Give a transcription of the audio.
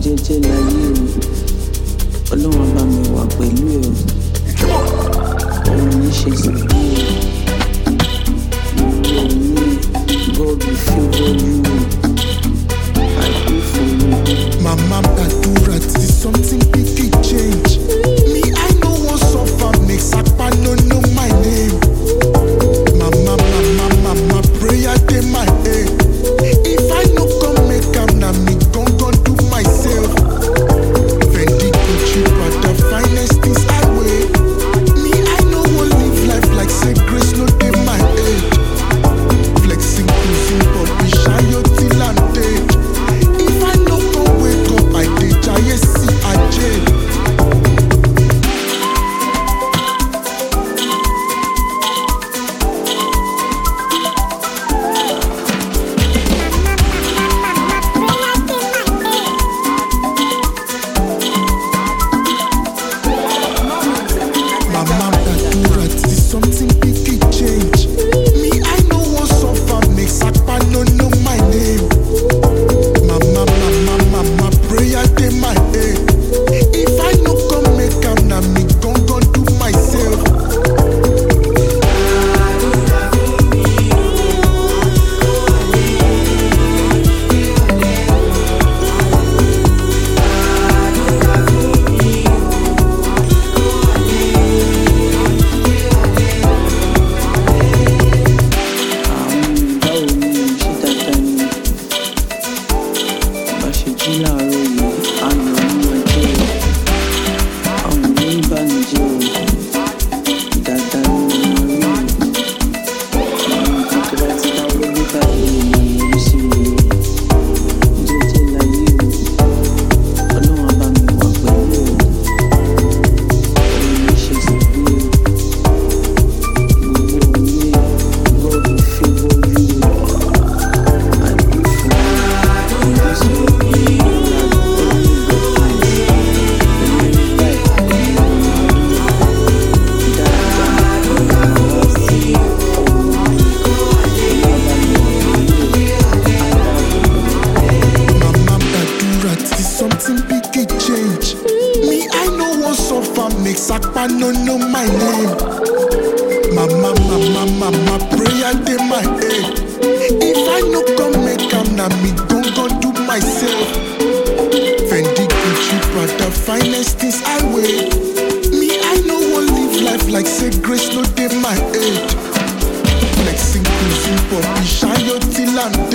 jẹ́jẹ́ láyé o ọlọ́run bá mi wà pẹ̀lú ẹ o òun ní ṣe sí bí o òun ní God will favour you I pray for you. Mama Badura, till something big it change. Me, I know one suffer, make Sapa no know my name. Mama, mama, mama, prayer dey my head. If I no come make am, na me gon gon do myself. Fendi Gucci, Prada, finest things I wear. Me, I no wan live life like say grace no dey my head. Flexing, cruising, Bobby, shayo till I'm dead. If I no go wake up, I dey jaye see aje. Mama Badura, till something big it change. Me, I know one suffer, make Sapa no know my name. Mama, mama, mama, prayer dey my head. If I no come make am, na me gon gon do myself. àwọn báwo ni ṣé dáadáa ni bá ṣe jí láàárọ̀ yìí ayọ̀ ní ọjọ́ o àwọn ní ìbànújẹ́ o dáadáa ni mo máa rí o àwọn nǹkan tó bá ti dáwọ́ lé báyìí ló máa yọrí sí rere jẹ́jẹ́ láyé o ọlọ́run á bá mi wà pẹ̀lú o òun ní ṣe sí bí o. God will favor you. I pray for you. That's what we need. Only God can. Mama Badura, till something big it change. Me, I know one suffer, make Sapa no know my name. Mama, mama, mama, prayer dey my head. If I no come make am, na me gon gon do myself. Fendi Gucci, Prada, finest things I wear. Me, I no wan live life like say grace no dey my head. Flexing, cruising, Bobby, shayo till I'm